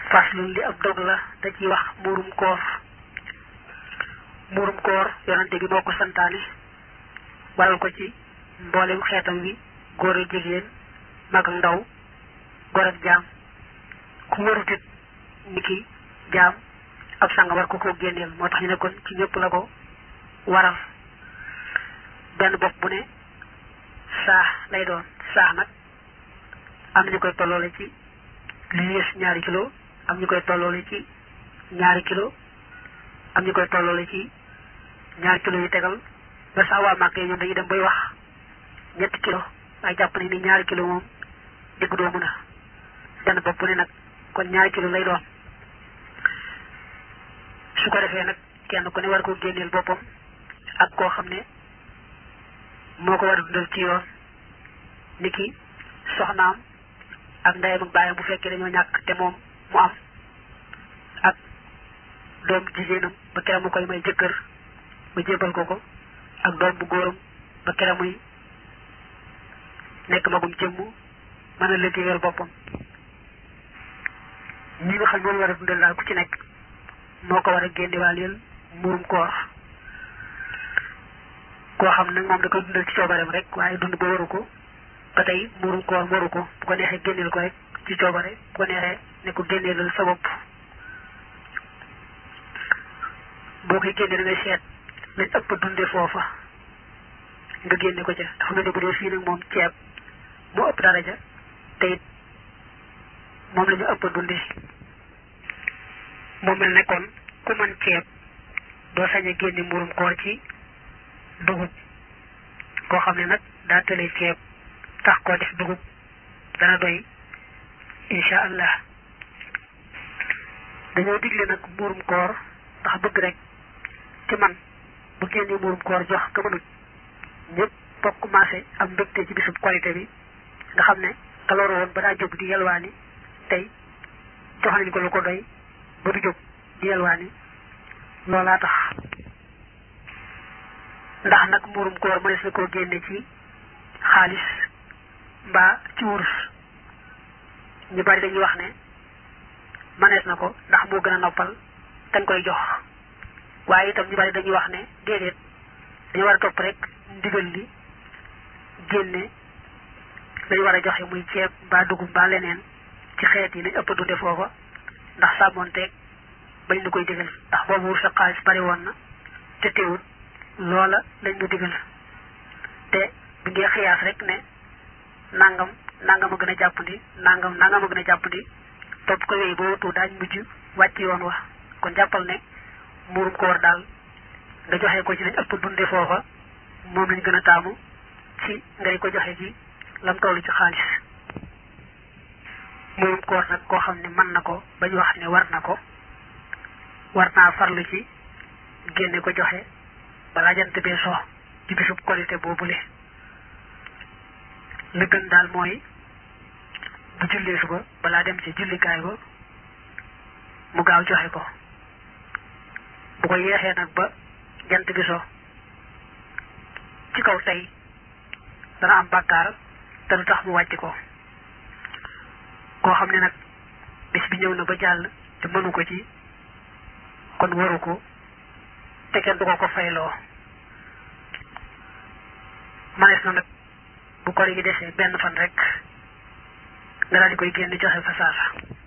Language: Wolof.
faslun li ab dog la da ciy wax muurum koor muurum koor yonante bi moo ko santaane waral ko ci mboolem xeetam wi góor ak jigéen mag ak ndaw góor ak jaam ku warutit ni ki jaam ab sanga war ko ko génneel moo tax ñu ne kon ci ñëpp la ko waral benn bopp bu ne saax lay doon saax nag am ñu koy tolloole ci li yées ñaari kilo am ñu koy tolloole ci ñaari kilo am ñu koy tolloole ci ñaari kilo yu tegal ba sax waa màgg ñoom dañuy dem bay wax ñetti kilo waaye jàpp ne ni ñaari kilo moom diggu doomu na benn bopp bu ne nag kon ñaari kilo lay doon su ko defee nag kenn ku ne war ko génneel boppam ak koo xam ne moo ko war a dundal ci yoon ni ki soxnaam ak ndeyam ak baayam bu fekkee dañoo ñàkk te moom mu am ak doom jigéenam ba kera mu koy may jëkkër ba jébal ko ko ak doom bu góoram ba kera muy nekk magum jëmm mën a liggéeyal boppam ñi nga xam ñoom war a dundal daal ku ci nekk moo ko war a génnewaaleel muurum koor koo xam nag moom da koy dundal ci coobareem rek waaye dund ba waru ko ba tey muurum koor waru ko bu ko neexee génneel ko rek ci coobare bu ko neexee ne ko génneelal sa bopp boo koy génne da ngay seet lañ ëpp dunde foofa nga génne ko ca dafa mel ne bu dee fii nag moom ceeb moo ëpp daraja te it moom la ñu ëpp dunde moo mel ne kon ku mën ceeb doo sañ a génne muurum koor ci dugub koo xam ne nag daa tëlee ceeb tax koo def dugub dana doy insha allah dañoo digle nag muurum koor ndax bëgg rek ci man bu génnee muurum koor jox ka mënut ñëpp bokk commencé am mbégte ci bisub qualité bi nga xam ne ka loru woon ba daa jóg di yelwaani tey jox nañ ko lu ko doy ba du jóg di yelwaani loolaa tax ndax nag muurum koor mënees na koo génne ci xaalis mbaa ci wurus ñu bari dañuy wax ne mënees na ko ndax moo gën a noppal dañ koy jox waaye itam ñu bari dañuy wax ne déedéet dañu war a topp rek ndigal li génne lañu war a joxe muy ceeb mbaa dugub mbaa leneen ci xeet yi nañ ëpp dunde foofa ndax sàmmoonteeg bañ ñu koy digal ndax boobu wurus ak xaalis bari woon na te teewut loola lañ ñu digal te bu ngee xiyaas rek ne nangam nangam a gën a jàppandi nangam nangam a gën a jàppandi topp ko wéy ba wutu daañ mujj wàcc yoon wa kon jàppal ne muurum koor daal nga joxe ko ci lañ ëpp dunde foofa moom lañ gën a taamu ci ngay ko joxe ci lam tollu ci xaalis muurum koor nag koo xam ne mën na ko bañ wax ne war na ko war naa farlu ci génne ko joxe balaa jant bee so ci bisub qualité boobule li gën daal mooy bu jullee suba balaa dem ci jullikaay ba mu gaaw joxe ko bu ko yeexee nag ba jant bi so ci kaw tey dana am bàkkaar te du tax mu wàcc ko koo xam ne nag bis bi ñëw na ba jàll te mënu ko ci kon waru ko te kenn du ko ko fayloo manees na nag bu kor gi desee benn fan rek nga daal di koy génn joxe fa saasa